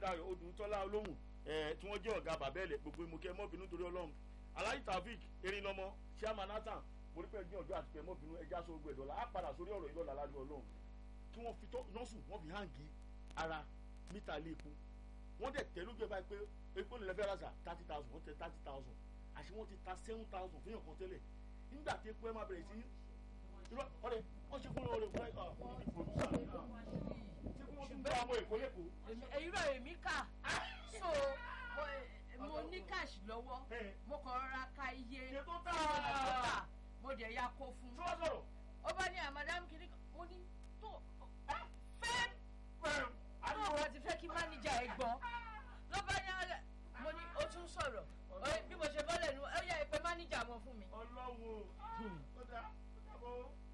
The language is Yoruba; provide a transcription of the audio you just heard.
tèmídàyọ̀ odùntọ́lá olóhùn ẹ̀ tí wọ́n jẹ́ ọ̀gá bàbẹ́ẹ̀lẹ̀ gbogbo ìmọ̀kẹ́ mọ́bìnú torí ọlọ́run aláyí taofik erinlọmọ chairman nathan borípẹ́ ní ọjọ́ àti pẹ́ mọ́bìnú ẹja sọ gbogbo ẹ̀dọ́là á padà sórí ọ̀rọ̀ ìlọ́la ládùú ọlọ́run kí wọ́n fi tọ́ nọ́ọ̀sù wọ́n fi hàǹgì ara mítà ilé epo wọ́n dẹ̀ tẹ́ lójú ẹ̀ báyìí pé epo nílẹ̀ fẹ́ rásà thirty thousand wọ́n tẹ thirty thousand àti wọ́n ti ta seven thousand fún yàn kan tẹ́lẹ̀ nígbà tí epo ẹ̀ máa bẹ̀rẹ̀ sí irọ́ ọ̀rẹ́ wọ́n ṣe fún ọ̀rẹ́ fún ẹ̀ ní producer ṣé kí wọ́n tún bá ọmọ èkó lẹ́kọ̀ọ́ irọ́ èmi kà so mo- mo ní cash lọ́wọ́ ẹ̀ mo kàn rọra ka iye iye tó tà tí mo lè tà mo dẹ̀ ya kó fún tí wọ́n sọ̀rọ̀ ó bá ní àmàdámù kìíní kan